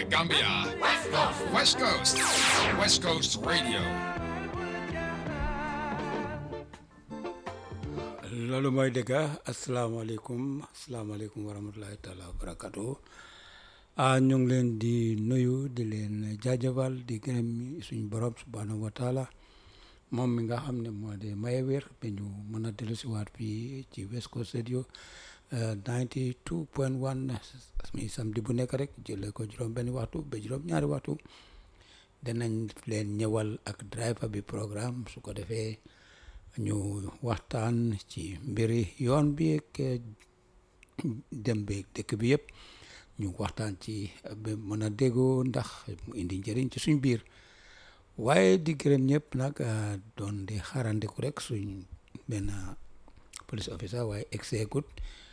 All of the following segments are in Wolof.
Gambia. West Coast. West Coast. West Coast Radio. loolu mooy dëgg asalaamaaleykum asalaamaaleykum wa rahmatulahi taala wa barakatu ah ñu ngi leen di nuyu di leen jaajëfal di gërëm suñu borom subhanahu wa taala moom mi nga xam ne moo di maye wér ba ñu mën a dellu si waat fii ci West Coast Radio 92 point 1 mi samedi bu nekk rek jëlee ko juróom benn waxtu ba juróom ñaari waxtu danañ leen ñëwal ak driver bi programme su ko defee ñu waxtaan ci mbiri yoon bi ak dem beeg dëkk bi yëpp ñu waxtaan ci ba mën a déggoo ndax mu indi njëriñ ci suñ biir waaye di gërëm ñëpp nag doon di xaarandiku rek suñ benn police officer waaye exegut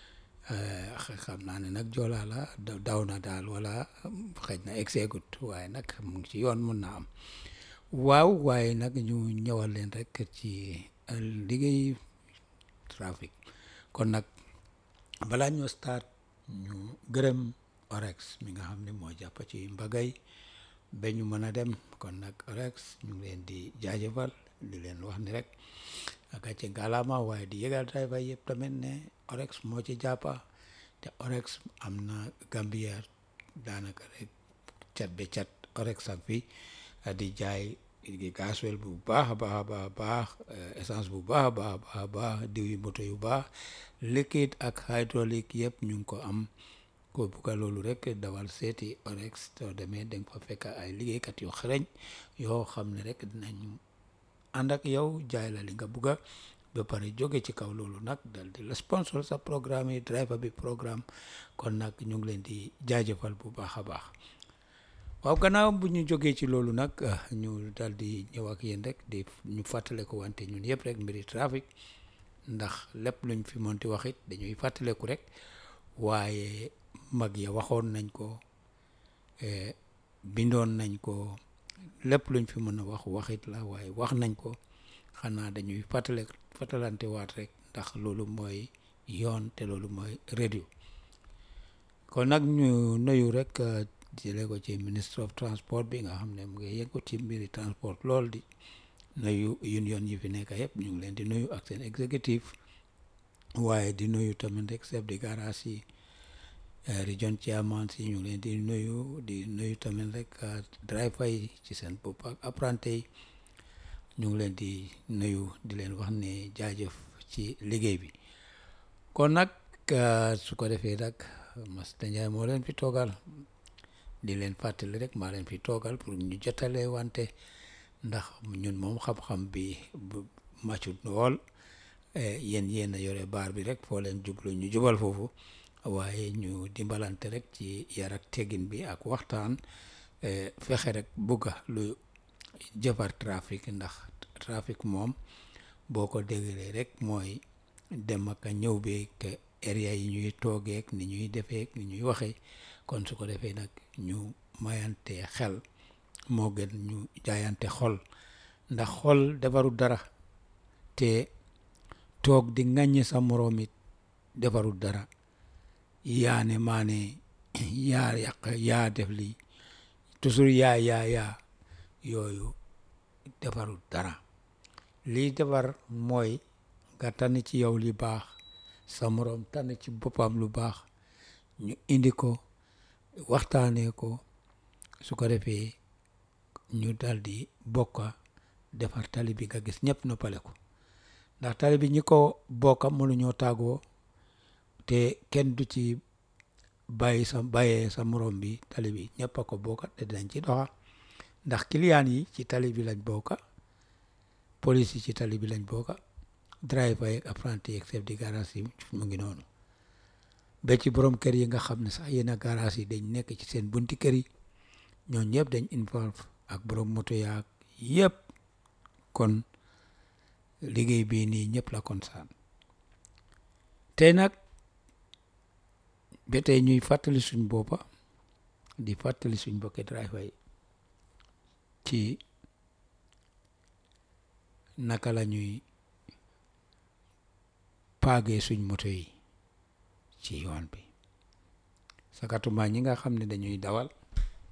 xam naa ne nag joolaa la daw na daal wala xëj na exegut waaye nag mu ngi ci yoon mun na am waaw waaye nag ñu ñëwal leen rek ci liggéey trafic kon nag balaa ñoo start ñu gërëm orex mi nga xam ne moo jàpp ci mbagay ba ñu mën a dem kon nag orex ñu ngi leen di jaajëfal di leen wax ni rek gàcce ngalaama waaye di yëgal driver yëpp tamit ne orex moo ci jàppa te orex am na Gambia daanaka rek cat be cat orex ak fi di jaay gasoil bu baax a baax a baax a baax essence bu baax a baax a baax a baax diw yi moto yu baax liquide ak hydraulique yëpp ñu ngi ko am ko bugga loolu rek dawal seeti orex soo demee danga fa fekk ay liggéeykat yu xereñ yoo xam ne rek dinañ ànd ak yow jaay la li nga bugga ba pare jóge ci kaw loolu nag dal di la sponsor sa programme yi driver bi programme kon nag ñu ngi leen di jaajëfal bu baax a baax waaw gannaaw bu ñu jógee ci loolu nag ñu dal di ñëw ak yéen rek di ñu fàttale ko wante ñun yëpp rek mbiri trafic ndax lépp luñ fi monti wax it dañuy fàttaleku rek waaye mag ya waxoon nañ ko bindoon nañ ko lépp luñ fi mën a wax waxit la waaye wax nañ ko xanaa dañuy fàttale fàttalante waat rek ndax loolu mooy yoon te loolu mooy radio kon nag ñu nuyu rek jëlee ko ci ministre of transport bi nga xam ne mu ngi yëngu ci mbiri transport lool di nuyu union yi fi nekk yëpp ñu ngi leen di nuyu ak seen exécutif waaye di nuyu tamit rek chef de garage yi region chairman si ñu ngi leen di nuyu di nuyu tamit rek driver yi ci seen bopp ak apprenti yi ñu ngi leen di nuyu di leen wax ne jaajëf ci liggéey bi kon nag su ko defee nag Master Njie moo leen fi toogal di leen fàttali rek maa leen fi toogal pour ñu jotale wante ndax ñun moom xam-xam bi bu màccut lool yéen yéen a yore baar bi rek foo leen jublu ñu jubal foofu waaye ñu dimbalante rek ci yar ak teggin bi ak waxtaan fexe rek bugga lu jëfar trafic ndax trafic moom boo ko déglee rek mooy dem ak ñëw beeg area yi ñuy toogeek ni ñuy defeek ni ñuy waxee kon su ko defee nag ñu mayante xel moo gën ñu jaayante xol ndax xol defaru dara te toog di ŋàññi sa moroom it defaru dara yaane maane yaa yàq yaa def lii toujours yaa yaa yaa yooyu defaru dara lii defar mooy nga tànn ci yow li baax sa moroom tànn ci boppam lu baax ñu indi ko waxtaanee ko su ko defee ñu daldi bokka defar tali bi nga gis ñëpp noppale ko ndax tali bi ñi ko bokka mënuñoo tàggoo te kenn du ci bàyyi sa bàyyee sa morom bi tali bi ñëpp a ko bokka te dinañ ci doxa ndax client yi ci tali bi lañ bokka police yi ci tali bi lañ bokka driver yeeg apprenti yeeg chef de garage yi mu ngi noonu ba ci borom kër yi nga xam ne sax yenn garage yi dañ nekk ci seen bunti kër yi ñoo ñëpp dañ involve ak borom moto yaag yëpp kon liggéey bii nii ñëpp la concerne tey nag ba tey ñuy fàttali suñ boppa di fàttali suñ bokki driver yi ci naka la ñuy paagee suñ moto yi ci yoon bi sakatuma ñi nga xam ne dañuy dawal